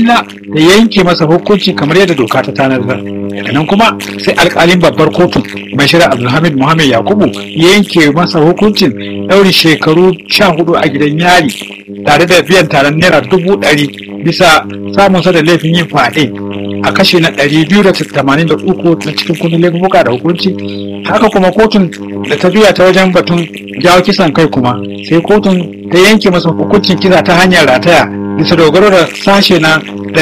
da yanke masa hukunci kamar yadda doka ta tanadar daga nan kuma sai alkalin babbar kotun bashir abdulhamid muhammad yakubu ya yanke masa hukuncin ɗauri shekaru sha hudu a gidan yari tare da biyan taron naira dubu ɗari bisa samunsa da laifin yin fyaɗe a kashe na ɗari biyu da tamanin da uku na cikin kundin laifuka da hukunci haka kuma kotun da ta biya ta wajen batun jawo kisan kai kuma sai kotun ta yanke masa hukuncin kisa ta hanyar rataya bisa dogaro da sashe na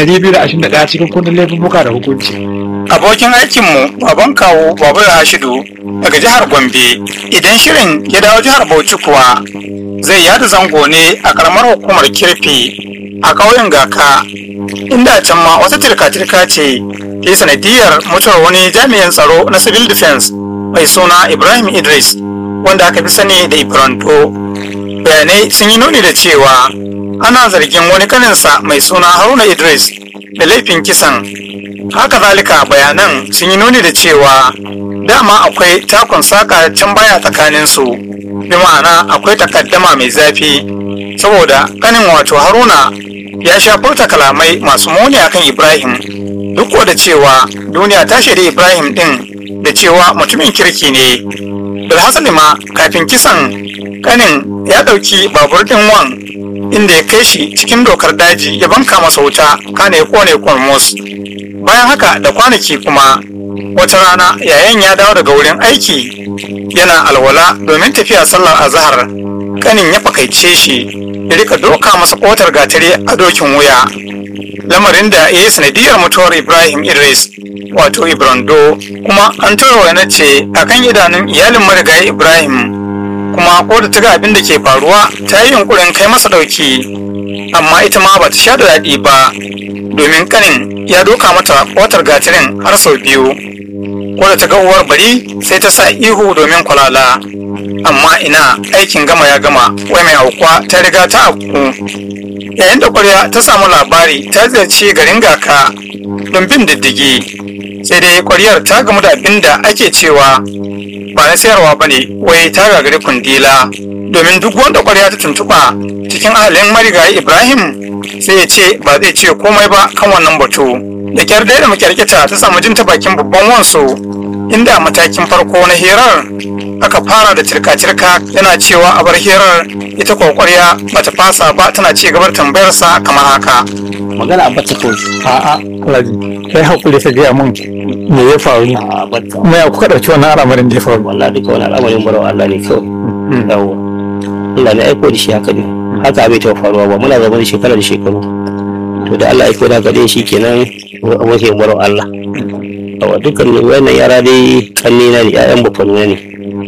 221 cikin kundin laifuka da hukunci abokin aikinmu baban kawo babu hashidu daga jihar gombe idan shirin ya dawo jihar bauchi kuwa zai yada zango ne a karamar hukumar kirfi a ƙauyen gaka inda can ma wata tirka-tirka ce ke sanadiyar mutuwar wani jami'in tsaro na civil defense mai suna ibrahim idris wanda aka fi sani da ibranto bayanai sun yi nuni da cewa ana zargin wani kaninsa mai suna haruna idris da laifin kisan haka zalika bayanan sun yi nuni da cewa dama akwai takun saka can baya tsakaninsu bi ma'ana akwai takaddama mai zafi saboda kanin wato haruna ya sha furta kalamai masu muni akan ibrahim duk da cewa duniya ta shaidi ibrahim din da cewa mutumin kirki ne bilhassali ma kafin kisan kanin ya ɗauki babur ɗin wan inda ya kai shi cikin dokar daji ya banka masa wuta kana ya kone kormos bayan haka da kwanaki kuma wata rana yayan ya dawo daga wurin aiki yana alwala domin tafiya sallar azahar kanin ya fakaice shi ya rika doka masa kotar gatari a dokin wuya lamarin da ya yi sanadiyar mutuwar ibrahim idris wato ibrando kuma an tura na ce akan idanun iyalin marigayi ibrahim kuma ko da ta ga abin da ke faruwa ta yi yunkurin kai masa dauki amma ita ma ba ta sha da daɗi ba domin kanin ya doka mata kotar gatirin har sau biyu ko da ta ga uwar bari sai ta sa ihu domin kwalala amma ina aikin gama ya gama wai mai aukuwa ta riga ta auku yayin da kwarya ta samu labari ta ziyarci garin gaka don bin diddigi sai dai kwaryar ta gamu da abin da ake cewa ba na sayarwa ba ne wai ta gagari kundila domin duk wanda kwarya ta tuntuɓa cikin ahalin marigayi ibrahim sai ya ce ba zai ce komai ba kan wannan batu da kyar da makyarkita ta samu jin ta bakin babban wansu inda matakin farko na hirar aka fara da cirka-cirka yana cewa a bar hirar ita kwakwarya bata fasa ba tana ci gabar tambayarsa kamar haka magana a bata kawai a'a alhaji kai hakuri ka gaya mun me ya faru ne a bata kuma ya kuka ɗauki wannan al'amarin da ya faru wallahi duka wani al'amarin barawa Allah ne kawai yawo Allah ne aiko da shi haka ne haka bai taɓa faruwa ba muna zama da shekara da shekaru to da Allah aiko da gare shi kenan muke barawa Allah yawa dukkan wannan yara dai kanni na ne ƴaƴan bafanuna ne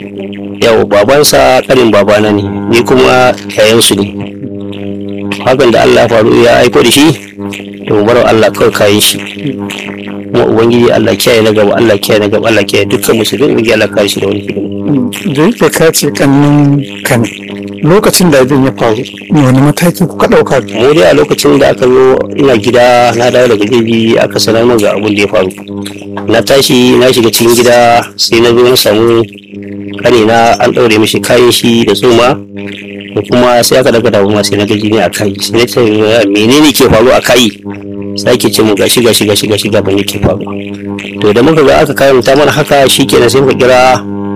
yawa babansa kanin babana ne ni kuma yayansu ne hakan da Allah ya faru ya aiko da shi to mu barawa Allah kawai kayan shi kuma ubangiji Allah kiyaye na gaba Allah kiyaye na gaba Allah kiyaye dukkan musulmi ubangiji Allah kare shi da wani hidima da yake ka ce kannin kan lokacin da abin ya faru wani mataki kuka ɗauka mu dai a lokacin da aka zo ina gida na dawo daga jeji aka sanar min ga abin da ya faru na tashi na shiga cikin gida sai na zo na samu kanina an ɗaure mishi kayan shi da tsoma da kuma sai aka daga damu sai na gaji ne a kai sai na ce menene ke faru a kai sai ake ce mu gashi gashi gashi gashi ga ban yake faru to da muka ga aka kayan ta mana haka shikenan sai muka kira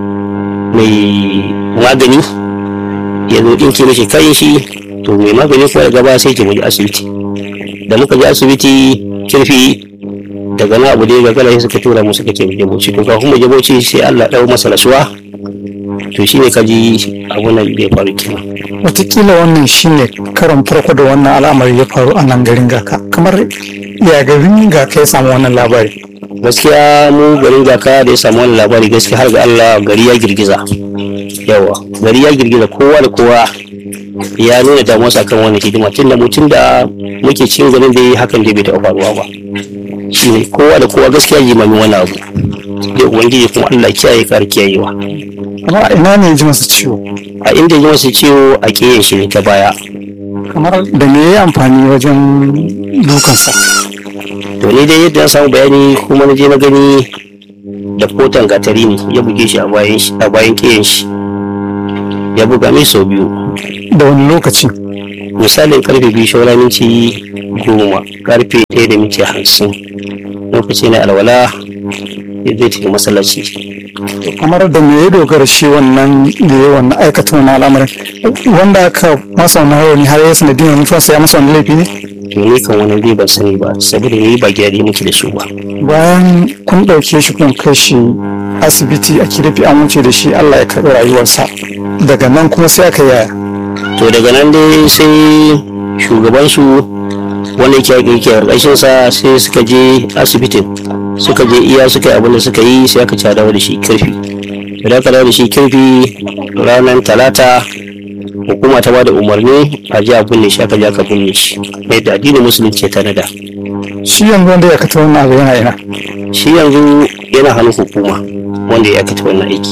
mai magani ya zo ɗinke mishi kayan shi to mai magani kuwa daga ba sai ke mu je asibiti da muka je asibiti kirfi daga na abu da ya gagara sai suka tura mu suka ce mu je bauchi to kafin mu je bauchi sai Allah ɗau masa rasuwa to shine ka ji abun nan da ya faru kenan watakila wannan shine karon farko da wannan al'amari ya faru a nan garin gaka kamar ya garin gaka ya samu wannan labari gaskiya mu garin gaka da ya samu wannan labari gaskiya har ga Allah gari ya girgiza yawa gari ya girgiza kowa da kowa ya nuna damuwarsa kan wannan hidima tun da mutum da muke cikin garin da ya hakan da bai taɓa faruwa ba shi ne kowa da kowa gaskiya jimamin wani abu da ubangiji kuma Allah kiyaye kar kiyayewa amma a ina ne ya ji masa ciwo a inda ya ji masa ciwo a kiyayen shi ne ta baya kamar da me ya yi amfani wajen dukansa to ni dai yadda na samu bayani kuma na je na gani da kotan gatari ne ya buge shi a bayan shi a bayan kiyan shi ya buga mai sau biyu da wani lokaci misalin karfe biyu shaura minti goma karfe ɗaya da minti hamsin lokaci na alwala zai tafi masallaci kamar da me ya dogara shi wannan da ya wannan aikata wannan al'amarin wanda aka masa wannan rauni har ya sanadiyar nufansa ya masa wani laifi ne to ni kan wani bai ban sani ba saboda ni ba gida muke da su ba bayan kun ɗauke shi kun kai shi asibiti a kirfi an wuce da shi allah ya karɓi rayuwarsa daga nan kuma sai aka yaya to daga nan dai sai shugabansu wanda yake yake ƙarƙashin sa sai suka je asibitin suka je iya suka yi abin da suka yi sai aka ci dawo da shi kirfi da aka dawo da shi kirfi ranar talata hukuma ta bada umarni a ji a binne shi aka je aka binne shi yadda addinin musulunci ya tanada shi yanzu wanda ya aikata wannan abu yana ina shi yanzu yana hannun hukuma wanda ya aikata wannan aiki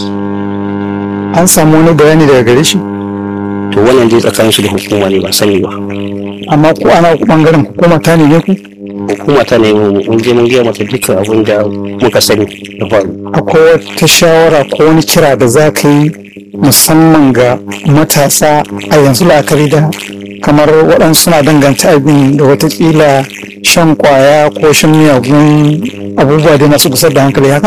an samu wani bayani daga gare shi to wannan dai tsakanin shi da hukuma ne ba sani ba amma ko ana ku bangaren hukuma ta ne ku hukuma ta ne mun je mun gaya mata dukkan abin da muka sani da faru akwai wata shawara ko wani kira da za ka yi musamman ga matasa a yanzu la'akari da kamar waɗansu suna danganta abin da watakila shan kwaya ko shan miyagun abubuwa dai masu kusa da hankali haka?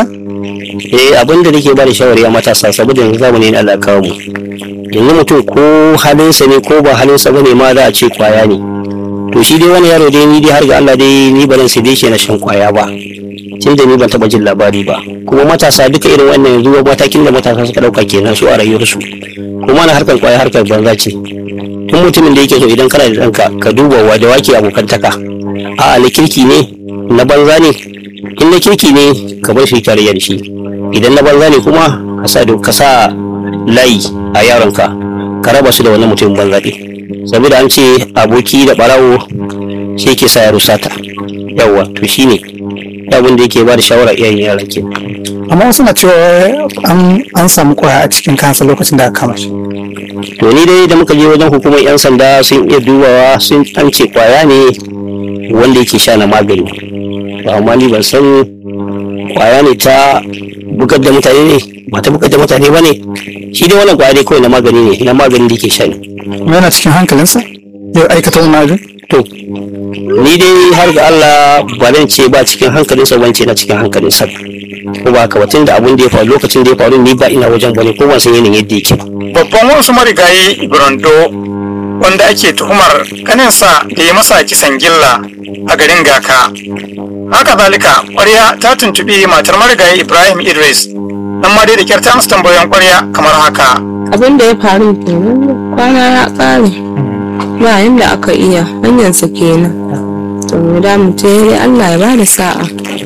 eh abin da nake ba da shawari a matasa saboda yanzu zamani ne Allah kawo mu yanzu mutum ko halinsa ne ko ba halinsa bane ma za a ce kwaya ne to shi dai wani yaro dai ni dai har ga Allah dai ni ba zan sai dai shi na shan kwaya ba tun da ni ban taba jin labari ba kuma matasa duka irin wannan yanzu matakin da matasa suka dauka kenan su a rayuwarsu kuma na harkar kwaya harkar banza ce tun mutumin da yake so idan kana da ɗanka ka duba wa da wake abokantaka a'a na kirki ne na banza ne in na kirki ne ka bar shi tarayya da shi idan na banza ne kuma ka sa ka sa layi a yaronka ka raba su da wannan mutumin banza ɗin saboda an ce aboki da ɓarawo shi ke sa yaro sata yawwa to shine abin da yake ba da shawara iyayen yara ke amma wasu na cewa an an samu kwaya a cikin kansa lokacin da aka kama shi to ni dai da muka je wajen hukumar yan sanda sun iya dubawa sun an ce kwaya ne wanda yake sha na magani to amma ni ban san kwaya ne ta bugar da mutane ne ba ta bugar da mutane ba ne shi dai wannan kwaya dai kawai na magani ne na magani da yake sha ne kuma yana cikin hankalinsa ya aikata wannan abin to ni dai har ga Allah ba zan ce ba cikin hankalinsa ban ce na cikin hankalinsa ko ba haka ba tun da abin da ya faru lokacin da ya faru ni ba ina wajen bane ko ban san yanayin yadda yake ba babban wasu marigayi Ibrando wanda ake tuhumar kaninsa da ya masa kisan gilla a garin Gaka. Haka zalika ƙwarya ta tuntuɓi matar marigayi Ibrahim Idris nan ma dai da kyar ta amsa tambayoyin ƙwarya kamar haka. abin da ya faru kenan kwana ya ƙare ba yanda aka iya hanyarsa kenan to mu da mu ce dai Allah ya bada sa'a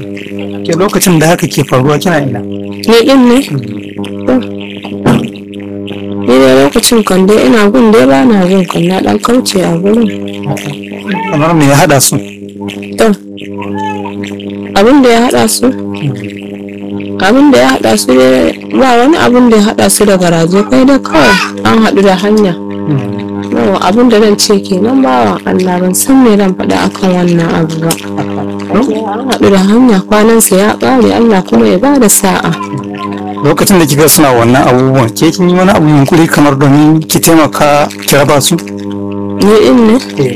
ke lokacin da haka ke faruwa kina ina ni din ne To, ni dai lokacin kan dai ina gun dai ba na gun kan na dan kauce a gurin kamar me ya hada su to abin da ya hada su abin da ya hada su dai ba wani abin da ya hada su da garaje kai da kawai an haɗu da hanya yawa abin da zan ce kenan bawan Allah ban san me zan faɗa akan wannan abu ba an haɗu da hanya kwanansa ya ƙare Allah kuma ya bada sa'a lokacin da kika suna wannan abubuwan ke kin yi wani abu yunkuri kamar domin ki taimaka ki raba su ni din ne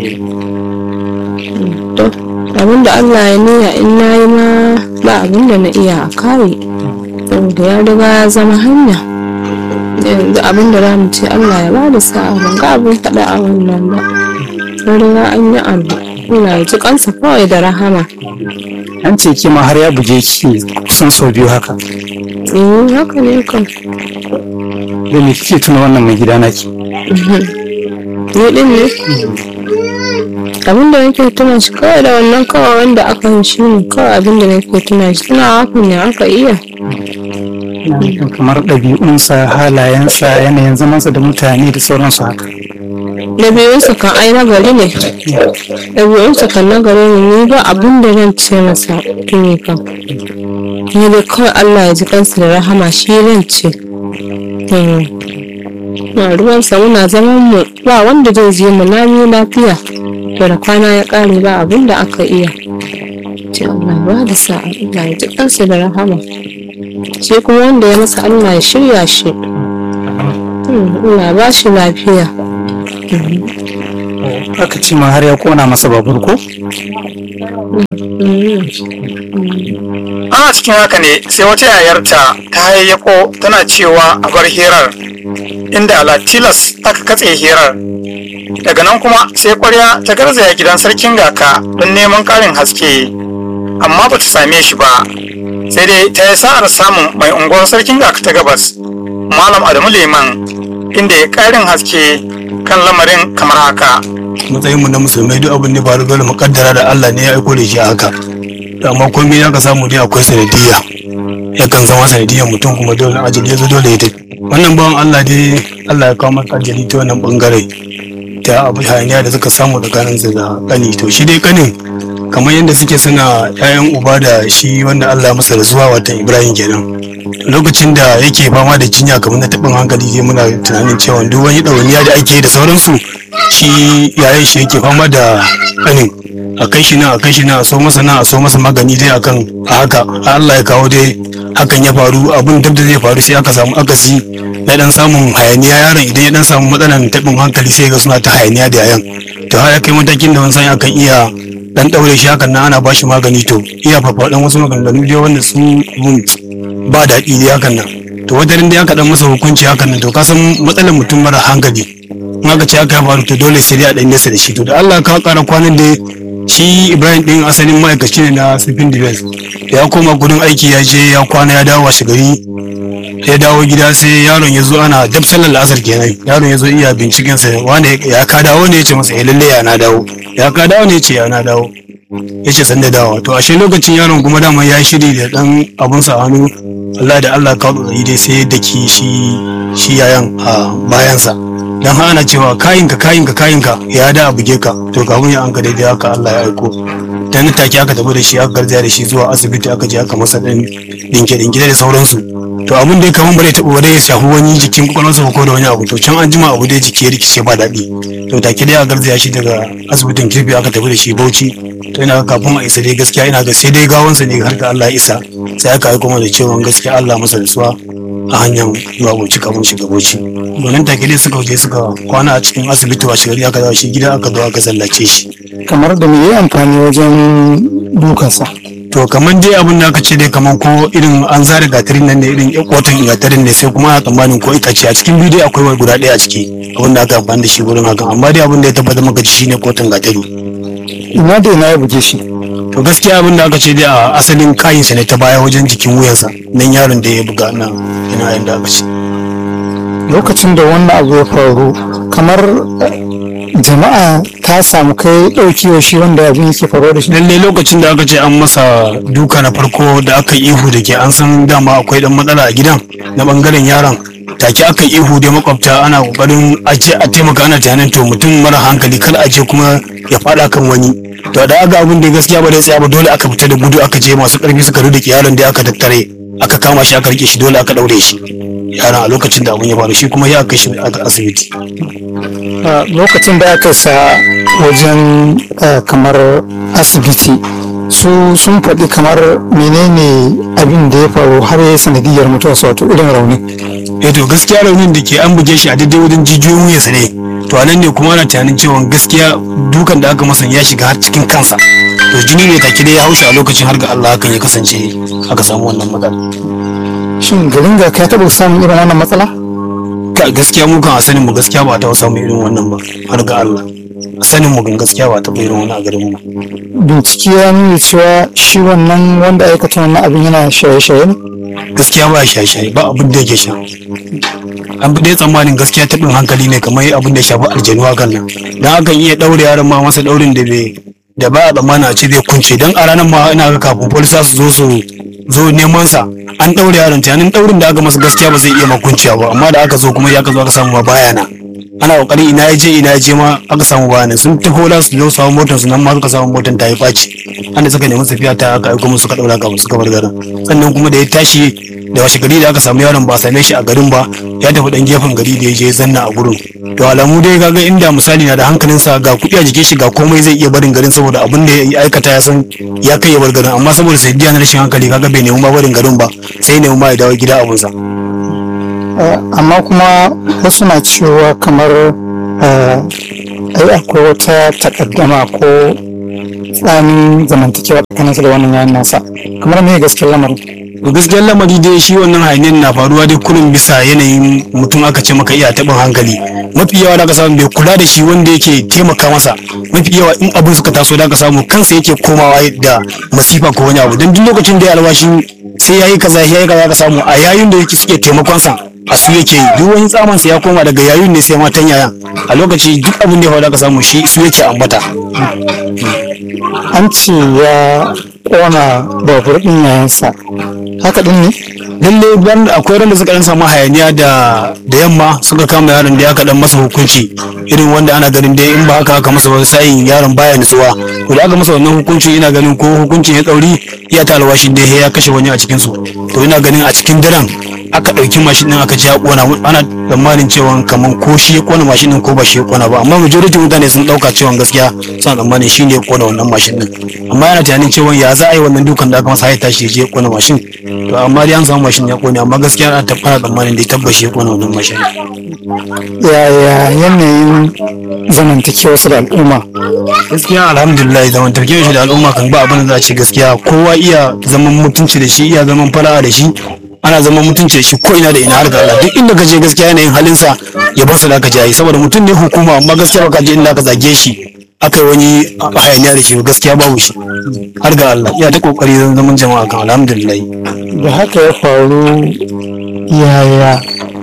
to abin da Allah ya niyya in na yi ma ba abin da na iya a kare saboda ya riga ya zama hanya yanzu abin da za mu ce Allah ya bada sa'a ban ga abin faɗa a wannan ba an riga an yi abu Allah ya ji kansa kawai da rahama an ce ki ma har ya buge ki kusan sau biyu haka eh haka ne kan da me kike tuna wannan mai gida naki ni din ne abin da nake tuna shi kawai da wannan kawai wanda aka yi shi ne kawai abin da nake tuna shi tuna hakan ne aka iya kamar ɗabi'unsa halayensa yanayin zamansa da mutane da sauransu haka ɗabi'unsa kan ai na gari ne ɗabi'unsa kan na gari ne ni ba abin da zan ce masa ne kan ni dai kawai Allah ya ji kansa da rahama shi zan ce na ruwansa muna zaman mu ba wanda zai je mu lami lafiya to da kwana ya ƙare ba abin da aka iya ce Allah ba da sa'a Allah ya ji kansa da rahama shi kuma wanda ya masa Allah ya shirya shi Allah ba shi lafiya aka ce ma har ya kona masa babur ko ana cikin haka ne sai wata yayarta ta hayayyako tana cewa a bar hirar inda ala tilas aka katse hirar daga nan kuma sai kwarya ta garzaya gidan sarkin gaka don neman karin haske amma ba ta same shi ba sai dai ta yi sa'ar samun mai unguwar sarkin gaka ta gabas malam adamu liman inda ya karin haske kan lamarin kamar haka matsayin mu na musulmai duk abin da faru dole mu kaddara da Allah ne ya aiko da shi haka to amma komai ya ka samu dai akwai sanadiyya yakan zama sanadiyyar mutum kuma dole ajali ya zo dole ya tafi wannan bawan Allah dai Allah ya kawo masa ajali ta wannan bangare ta abu hayaniya da suka samu tsakanin su da kani to shi dai kanin kamar yadda suke suna ƴaƴan uba da shi wanda Allah ya masa rasuwa watan Ibrahim kenan lokacin da yake fama da jinya kamar na taɓin hankali dai muna tunanin cewa duk wani ɗawainiya da ake da sauransu shi yayin shi yake fama da kanin a kai shi nan a kai shi nan a so masa nan a so masa magani dai akan a haka har Allah ya kawo dai hakan ya faru abun dab da zai faru sai aka samu akasi na dan samun hayaniya yaron idan ya dan samu matsalan taɓin hankali sai ga suna ta hayaniya da yayan to har ya kai matakin da wani sani akan iya dan daure shi hakan nan ana bashi magani to iya farfaɗan wasu maganganu dai wanda sun mun ba daɗi dai hakan nan to wajen dai aka dan masa hukunci hakan nan to ka san matsalar mutum mara hankali in aka ce aka ya faru to dole sai dai a dan nesa da shi to da Allah ka kara kwanan da shi Ibrahim din asalin ma'aikaci ne na Civil Defense ya koma gudun aiki ya je ya kwana ya dawo washe gari ya dawo gida sai yaron ya zo ana dab sallar la'asar kenan yaron ya zo iya binciken sa wanda ya ka dawo ne ya ce masa eh lalle ya na dawo ya ka dawo ne ya ce ya na dawo ya ce san da dawo to ashe lokacin yaron kuma dama ya shiri da dan abun sa hannu Allah da Allah ka dai dai sai da ki shi shi yayan a bayansa dan hana cewa kayinka kayinka kayinka ya da buge ka to kafin ya anka daidai haka Allah ya aiko dan take aka tafi da shi aka garzaya da shi zuwa asibiti aka je aka masa dan dinke dinke da sauransu to abin da ya kaman bare taɓa bare ya shafi wani jikin kwakwalwarsa ko da wani abu to can an jima abu da jiki ya rikice ba daɗi to take dai aka garzaya shi daga asibitin kirfi aka tafi da shi bauchi to ina ga kafin a isa dai gaskiya ina ga sai dai gawansa ne har ga Allah ya isa sai aka aiko mana cewa gaskiya Allah masa rasuwa a hanyar zuwa bauchi kafin shiga bauchi domin take dai suka je suka kwana a cikin asibiti washe gari aka dawo shi gida aka zo aka zallace shi kamar da me yayi amfani wajen dukansa to kamar dai abin da aka ce dai kamar ko irin an zare gatarin nan ne irin kotan gatarin ne sai kuma a tsammanin ko itace a cikin bidiyo akwai wani guda ɗaya a ciki abin da aka amfani da shi wurin hakan amma dai abin da ya tabbatar maka shi ne kotan gatari ina da ina ya buge shi to gaskiya abin da aka ce dai a asalin kayinsa ne ta baya wajen jikin wuyansa nan yaron da ya buga nan ina yadda aka ce lokacin da wannan abu ya faru kamar eh, jama'a ta samu kai ɗauki wa shi wanda abin yake faruwa da shi lalle lokacin da aka ce an masa duka na farko da aka yi ihu da ke an san dama akwai dan matsala a gidan na bangaren yaron take aka yi ihu da makwabta ana kokarin a ce a taimaka ana tunanin to mutum mara hankali kar a je kuma ya fada kan wani to da aga abin da gaskiya ba da tsaya ba dole aka fita da gudu aka je masu karfi suka rude yaron da aka tattare aka kama shi aka rike shi dole aka daure shi yaron a lokacin da abin ya faru shi kuma ya kai shi a asibiti a lokacin da aka sa wajen eh, kamar asibiti su sun faɗi kamar menene abin da ya faru har ya yi sanadiyar mutuwarsa wato irin rauni eh to gaskiya raunin da ke an buge shi a daidai wajen jijiyoyin wuyansa ne to anan ne kuma ana tunanin cewa gaskiya dukan da aka masa ya shiga har cikin kansa to jini ne take dai ya haushi a lokacin har ga Allah hakan ya kasance aka samu wannan matsala shin garin ga ka taɓa samun irin wannan matsala Ka- gaskiya mu kan a sanin mu gaskiya ba ta samu irin wannan ba har ga Allah a sanin mu kan gaskiya ba ta irin wannan a garin mu bincike ya nuna cewa shi wannan wanda aikata wannan abin yana shaye-shaye ne gaskiya ba shaye-shaye ba abin da yake sha an fi dai tsammanin gaskiya taɓin hankali ne kamar abin da ya shafi aljanu hakan nan dan hakan iya ɗaure yaron ma masa ɗaurin da bai da ba a tsammanin a ce zai kunce dan a ranar ma ina ga kafin polisa su zo su zo neman sa an ɗaure yaron tunanin ɗaurin da aka masa gaskiya ba zai iya makunciya ba amma da aka zo kuma ya ka zo aka samu ma baya na ana kokari ina ya je ina ya je ma aka samu bayanan sun taho da su zo samu motar su nan ma suka samu motar ta yi faci anda suka nemi tafiya ta aka aiko musu suka daura kafin suka bar garin sannan kuma da ya tashi da washe gari da aka samu yaron ba a same shi a garin ba ya tafi dan gefen gari da ya je zanna a gurin to alamu dai kaga inda misali na da hankalinsa ga kuɗi a jikin shi ga komai zai iya barin garin saboda abin da ya aikata ya san ya kai ya bar garin amma saboda sai na rashin hankali kaga bai nemi ma barin garin ba sai nemi ma ya dawo gida abunsa Eh, amma kuma wasu na cewa kamar eh, ai akwai wata takaddama ko tsanin zamantakewa tsakaninsa da wannan yayin nasa kamar me gaskiyar lamarin to gaskiyar lamari dai shi wannan hayaniyar na faruwa dai kullum bisa yanayin mutum aka ce maka iya taɓin hankali mafi yawa da aka samu bai kula da shi wanda yake taimaka masa mafi yawa in abin suka taso da aka samu kansa yake komawa da masifa ko wani abu don duk lokacin da ya alwashi sai yayi kaza yayi kaza ka samu a yayin da yake suke taimakon sa a su yake yi duk wani tsaman sa ya koma daga yayin ne sai matan yayan a lokaci duk abin da ya faru da aka samu shi su yake ambata an ce ya kona babur ɗin yayansa haka ɗin ne lalle ban akwai ran da suka dan samu hayaniya da da yamma suka kama yaron da aka dan masa hukunci irin wanda ana ganin dai in ba haka aka masa ba sai yaron baya nutsuwa to da aka masa wannan hukunci ina ganin ko hukuncin ya tsauri ya ta alwashin da ya kashe wani a cikin su to ina ganin a cikin daren aka ɗauki mashin ɗin aka ji ya kona ana tsammanin cewa kaman ko shi ya kona mashin ɗin ko ba shi ya kona ba amma majority mutane sun ɗauka cewa gaskiya suna tsammanin shi ne ya kona wannan mashin ɗin amma yana tunanin cewa ya za a yi wannan dukan da aka masa ya tashi ya je ya kona mashin to amma dai an samu mashin ya kone amma gaskiya ana tabbata tsammanin da ya tabbashi ya kona wannan mashin yaya yanayin zamantakewarsa da al'umma gaskiya alhamdulillah zamantakewar shi da al'umma kan ba abin da za a ce gaskiya kowa iya zaman mutunci da shi iya zaman fara'a da shi ana zaman mutunci da shi ko ina da ina har ga Allah duk inda ka je gaskiya yanayin halinsa ya bar sa da ka jayi saboda mutum ne hukuma amma gaskiya baka je inda ka zage shi aka yi wani hayaniya da shi gaskiya babu shi har ga Allah iya ta kokari zaman jama'a kan alhamdulillah da haka ya faru yaya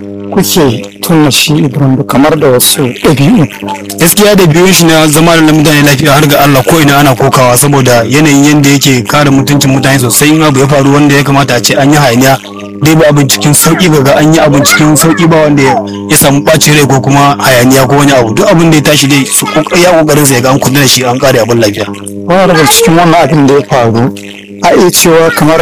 kuke tuna shi ibrahim kamar da wasu ɗabi'u gaskiya da biyun shi na zama da mutane lafiya har ga Allah ko ina ana kokawa saboda yanayin yadda yake kare mutuncin mutane sosai in abu ya faru wanda ya kamata a ce an yi hayaniya dai ba abin cikin sauki ga an yi abin cikin sauki ba wanda ya samu ɓacin rai ko kuma hayaniya ko wani abu duk abin da ya tashi dai su ya kokarin sa ya ga an kula da shi an kare abin lafiya wani daga cikin wannan abin da ya faru a iya cewa kamar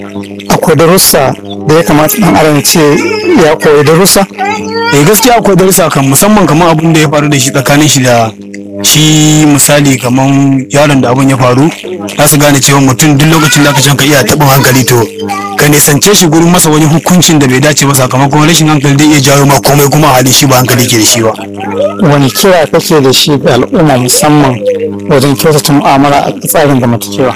akwai darussa da ya kamata ɗan adam ya ce ya koyi darussa eh gaskiya akwai darussa kan musamman kamar abin da ya faru da shi tsakanin shi da shi misali kamar yaron da abin ya faru za su gane cewa mutum duk lokacin da aka can ka iya taɓin hankali to ka nisance shi gurin masa wani hukuncin da bai dace ba sakamakon rashin hankali zai iya jawo ma komai kuma a halin shi ba hankali ke da shi ba wani kira kake da shi ga al'umma musamman wajen kyautata mu'amala a tsarin zamantakewa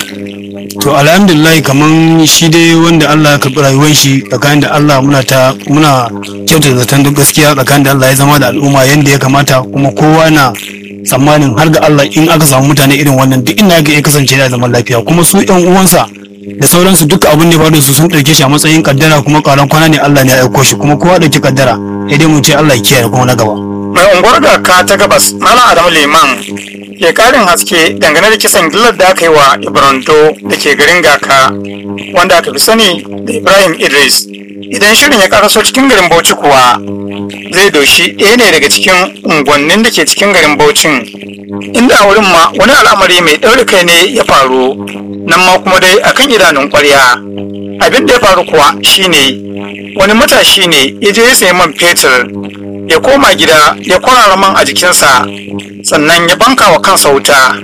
to alhamdulillah kaman shi dai wanda Allah ya karɓi rayuwar shi tsakanin da Allah muna ta muna kyautata zaton duk gaskiya tsakanin da Allah ya zama da al'umma yanda ya kamata kuma kowa na tsammanin har ga Allah in aka samu mutane irin wannan duk inda ya kasance da zaman lafiya kuma su yan uwansa da sauransu duka abin da ya faru da su sun ɗauke shi a matsayin kaddara kuma ƙaran kwana ne Allah ne ya aiko shi kuma kowa ɗauki kaddara sai dai mu ce Allah ya kiyaye kuma na gaba mai unguwar garka ta gabas malam adamu liman ke karin haske dangane da kisan gillar da aka yi wa ibranto da ke garin gaka wanda aka fi sani da ibrahim idris idan shirin ya karaso cikin garin bauchi kuwa zai doshi ɗaya ne daga cikin unguwannin da ke cikin garin bauchin inda a wurin ma wani al'amari mai ɗaure kai ne ya faru nan ma kuma dai akan idanun ƙwarya abin da ya faru kuwa shine wani matashi ne ya je ya sayi man fetur ya koma gida ya kwarara man a jikinsa sannan ya banka wa kansa wuta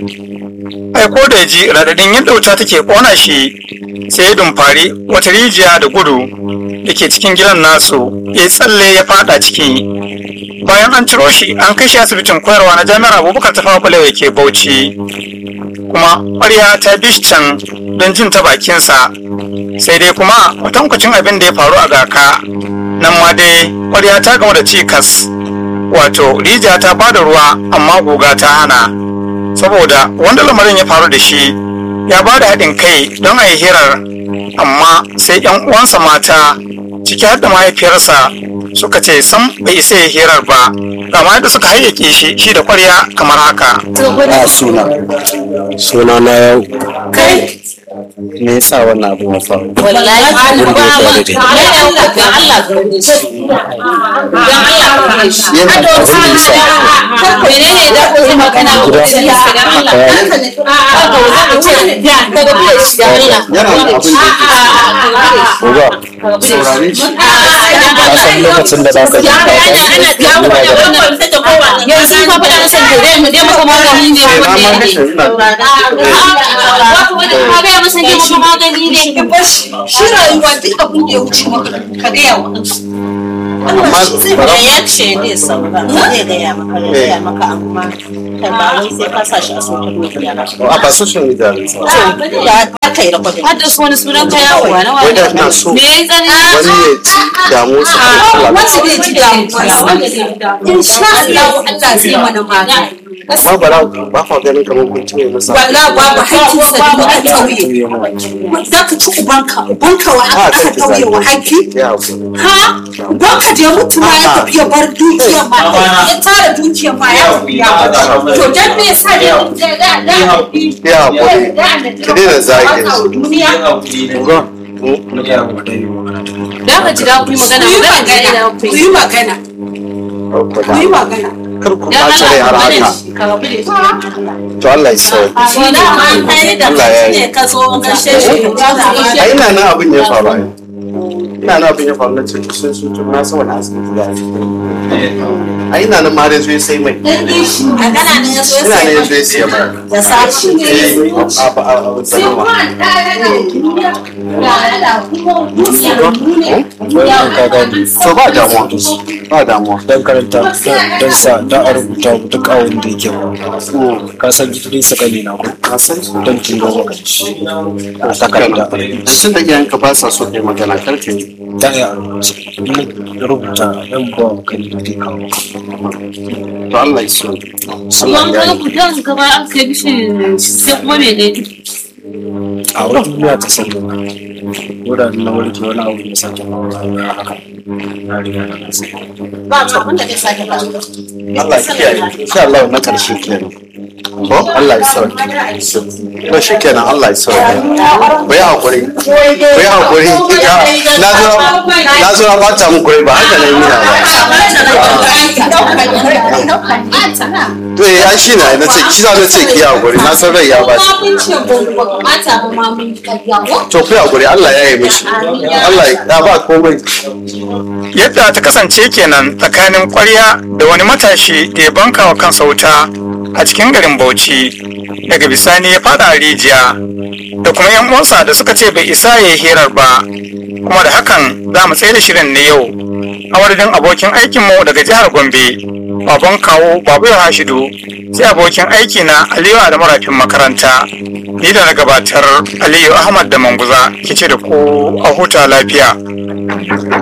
ai ko da ya ji raɗaɗin yadda wuta take ƙona shi sai ya dumfari wata rijiya da gudu da ke cikin gidan nasu ya tsalle ya fada ciki bayan an ciro shi an kai shi asibitin koyarwa na jami'ar abubakar ta fawa da ke bauchi kuma ƙwarya ta bi shi can don jin ta bakinsa sai dai kuma kwatankwacin abin da ya faru a gaka nan ma dai ƙwarya ta gama da cikas wato rijiya ta bada ruwa amma guga ta hana saboda wanda lamarin ya faru da shi ya ba da haɗin kai don a yi hirar amma sai yan uwansa mata ciki har da mahaifiyarsa suka ce sam bai isa ya hirar ba kama yadda suka hayyake shi shi da ƙwarya kamar haka a suna suna na yau kai me yasa wannan abu ya faru wallahi ba Abin da ya faru da ma ya dauka ga Allah ka rubuce shi ga Allah ka rubuce shi Yana a to abin da sa ya sa. menene da ku yi magana ku Gida. ce ya ga Allah Eh. haka ne a ga za ku ce da ka ga bai shi da Allah Yana da abin da yake Uba, saurare shi. Ka san lokacin da za ka ji ya ga ana ana ya mu da wannan sai ta kowa yanzu fa fa da san da mu dai muka magani ne Eh, na wanda ma ne kashe ina. ka ga masa ne muka magani ne shi rayuwa duk abin da ya wuce maka ka gaya wa da ya ce ne sauka zai gaya maka ya gaya maka amma kai ba wai sai ka sa shi a sauka dukiya ba a ba social media ne sa ya aka yi rakodin har da su wani sunan ka yawo na wai da wani ina so me ya tsani wani ya ci damu sa wanda zai ji damuwa wanda zai ji damuwa insha Allah Allah zai mana magani amma ba na ba fa ganin kamar kun ci mai masa wallahi babu haƙƙin sa da aka tauye za ka ci ubanka ubanka wa a aka kan ki tauye wa zaki haƙƙi ya hakuri ha ubanka da ya mutu ma ya tafi ya bar dukiyar ma ya tara dukiyar ma ya tafi ya bar to dan me yasa ne da da da ya hakuri ki daina zagin su duniya Da ka ji da ku yi magana ku yi magana ga ina magana ku ku yi. yi magana ku yi magana kar ku Dan ɓaci rai har Allah haka ka rabu da shi. to Allah ya sauke shi da an kai da Allah ya kai yi. ne ka zo gashe shi a ina nan abin ya faru ai ina nan abin ya faru na ce sun sun tun na sama na asibiti da a ina nan ma dai zo ya sai mai a kana ne ya so ina nan ya zo sai ya siya mai ya sa shi eh a ba a a sanarwa to ba damuwa ba damuwa don karanta don sa don a rubuta duk awon da yake ba ka san gidan sakali na ko ka san su don turo maka shi a takarda tun da iyayenka ba sa so kai magana kar ka yi ta yi a rubuce in rubuta yan ba wa kan da kawo to Allah ya sauke Allah Amma ya ka yi ku dan gaba aka yi shi sai kuma me ne? a wata duniya ta san da wuraren na warke wani abu da sake faruwa ya haka na riga na nasa ba abin da zai sake faruwa Allah ya kiyaye insha Allah na karshe kenan to Allah ya sauke to shi kenan Allah ya sauke ku yi hakuri ku yi hakuri na zo na zo na bata muku rai ba haka na yi nuna ba to eh ai shi na na ce kisa na ce ki yi hakuri na san rai ya ba to ku yi hakuri Allah ya yi mishi Allah ya ba komai yadda ta kasance kenan tsakanin kwarya da wani matashi da ya banka wa kansa wuta a cikin garin bauchi daga bisani ya fada rijiya da kuma yan uwansa da suka ce bai isa ya yi hirar ba kuma da hakan za mu tsaye da shirin ne yau a madadin abokin aikinmu daga jihar gombe baban kawo babu ya hashidu sai abokin aiki na aliyu da marafin makaranta ni da na gabatar aliyu ahmad da manguza ke ce da ku a huta lafiya